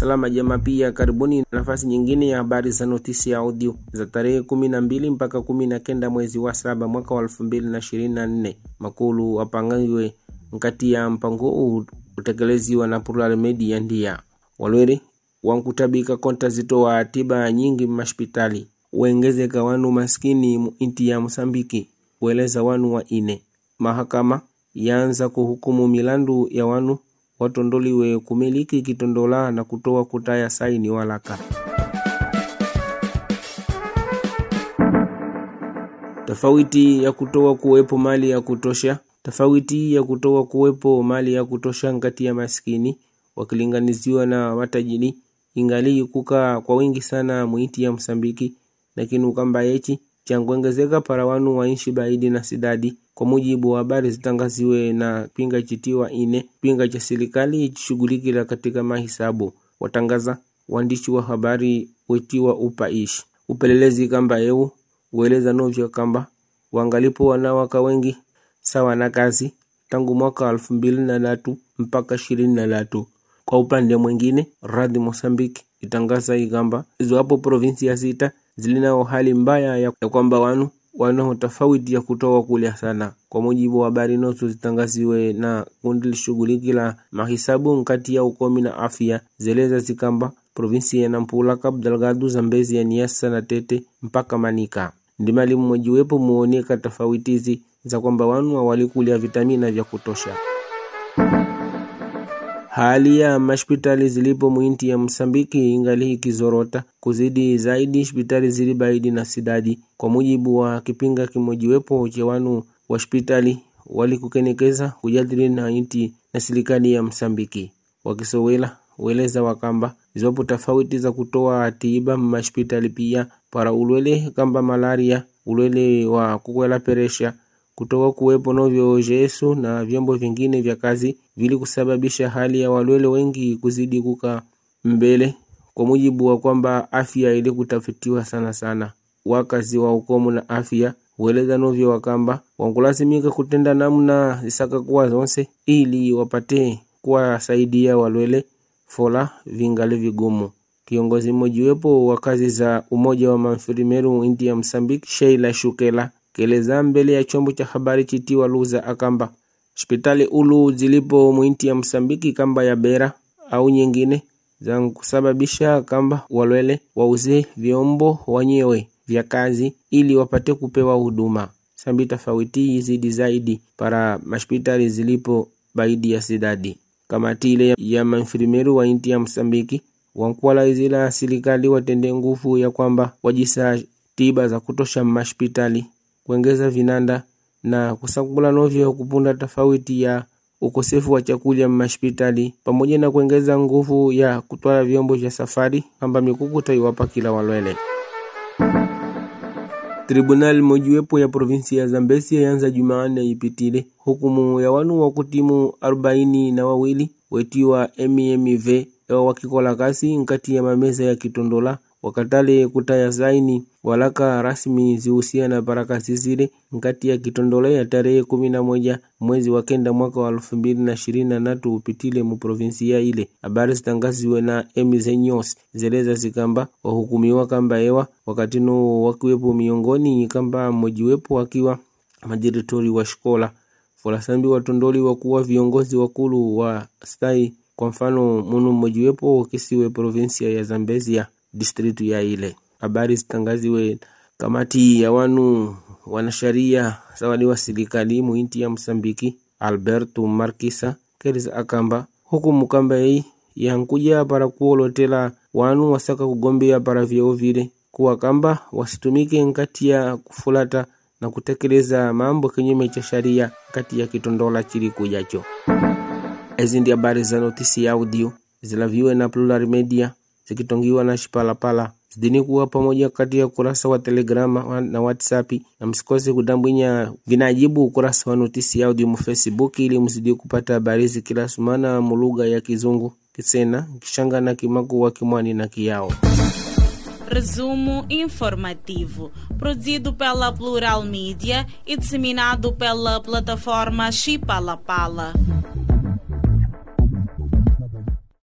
salama jama. Pia karibuni nafasi nyingine ya habari za notisi ya audio za tarehe kumi na mbili mpaka kumi na kenda mwezi wa saba mwaka wa elfu mbili na ishirini na nne makulu wapangiwe nkati ya mpango huu utekeleziwa na Plural Media ndia walweri wankutabika konta zitoa tiba nyingi mashpitali wengezeka wanu maskini mu inti ya Mosambiki kueleza wanu wa ine mahakama yaanza kuhukumu milandu ya wanu watondoliwe kumiliki kitondola na kutoa kutaya saini walaka tofauti ya kutoa kuwepo mali ya kutosha tofauti ya kutoa kuwepo mali ya kutosha ngati ya maskini wakilinganiziwa na watajiri ingali kukaa kwa wingi sana muiti ya Msambiki lakini ukamba yechi chankuongezeka para wanu wainshi baidi na sidadi kwa mujibu wa habari zitangaziwe na pinga chitiwa ine pinga cha serikali chishughulikila katika mahisabu watangaza waandishi wa habari wetiwa upaishi upelelezi kamba eu ueleza novyo kamba wangalipo wanawaka wengi sawa na kazi tangu mwaka elfu mbili na tatu mpaka ishirini na tatu kwa upande mwingine radhi Mosambiki itangaza ikamba izowapo provinsi ya sita zilinao hali mbaya ya, ya kwamba wanu wanao tofauti ya kutoa kulya sana kwa mujibu wa habari nozo zitangaziwe na kundi lishughulikila mahisabu nkati ya ukomi na afya zeleza zikamba provinsi ya Nampula, Cabo Delgado, Zambezi ya Niassa na Tete mpaka Manika ndimali mmojiwepo muoneka tofautizi za kwamba wanu walikulia vitamina vya kutosha. Hali ya mashpitali zilipo mwinti ya Msambiki ingali ikizorota kuzidi zaidi hospitali zili baidi na sidadi, kwa mujibu wa kipinga kimojiwepo cha wanu wa hospitali walikukenekeza kujadili na inti na serikali ya Msambiki wakisowela weleza wakamba ziwapo tofauti za kutoa tiba mashpitali pia para ulwele kamba malaria ulwele wa kukwela peresha kutoka kuwepo novyo jesu na vyombo vingine vya kazi vili kusababisha hali ya walwele wengi kuzidi kuka mbele, kwa mujibu wa kwamba afya ili kutafitiwa sana sana. Wakazi wa ukomu na afya hueleza novyo wakamba wankulazimika kutenda namna zisaka kuwa zonse ili wapate kuwasaidia walwele fola vingali vigumu. Kiongozi mmojiwepo wa kazi za umoja wa manfirimeru inti ya Msambiki, Sheila Shukela keleza mbele ya chombo cha habari chitiwa Luza akamba hospitali ulu zilipo mwinti ya Msambiki kamba ya Bera au nyingine za kusababisha kamba walwele wauze vyombo wanyewe vya kazi ili wapate kupewa huduma sambi tofauti zidi zaidi para hospitali zilipo baidi ya sidadi. Kamati ile ya manfirimeru wa inti ya Msambiki wankuwala izila serikali watende nguvu ya kwamba wajisa tiba za kutosha mashpitali kuongeza vinanda na kusakula novyo kupunda tofauti ya ukosefu wa chakula mashpitali pamoja na kuongeza nguvu ya kutwala vyombo vya safari kamba mikukuta iwapa kila walwele. Tribunal mojiwepo ya provinsi ya Zambesi yaanza Jumanne ipitile hukumu ya wanu wa kutimu arobaini na wawili wetiwa MMV wakikola kasi nkati ya mameza ya kitondola wakatale kutaya saini walaka rasmi zihusiana parakasi zile nkati ya kitondola ya tarehe kumi na moja mwezi wa kenda mwaka wa elfu mbili na ishirini na tatu upitile mu provinsia ile. Habari zitangaziwe na MZ News zeleza zikamba wahukumiwa kamba ewa wakatino wakiwepo miongoni kamba mmojiwepo wakiwa madirektori wa shikola folasambi watondoli wakuwa viongozi wakulu wa stai kwa mfano munu mmojiwepo kisiwe provinsia ya Zambezia distritu ya ile. Habari zitangaziwe kamati ya wanu wanasharia sawadi wa serikali muinti ya Msambiki Alberto Markisa keleza akamba hukumu kamba hii yankuja para kuolotela wanu wasaka kugombea para vyeo vile kuwa kamba wasitumike nkati ya kufulata na kutekeleza mambo kinyume cha sharia kati ya kitondola chili kujacho. Ezi ndi habari za notisi ya audio zilaviwe na Plural Media zikitongiwa na Shipalapala zidini kuwa pamoja kati ya ukurasa wa Telegrama na WhatsApp, na msikose kudambwinya vinajibu ukurasa wa notisi ya audio mu Facebook ili mzidi kupata habari hizi kila sumana mulugha ya Kizungu, Kisena, Kishanga na Kimaku wa Kimwani na Kiyao. Resumo informativo, produzido pela Plural Mídia e disseminado pela plataforma Chipalapala.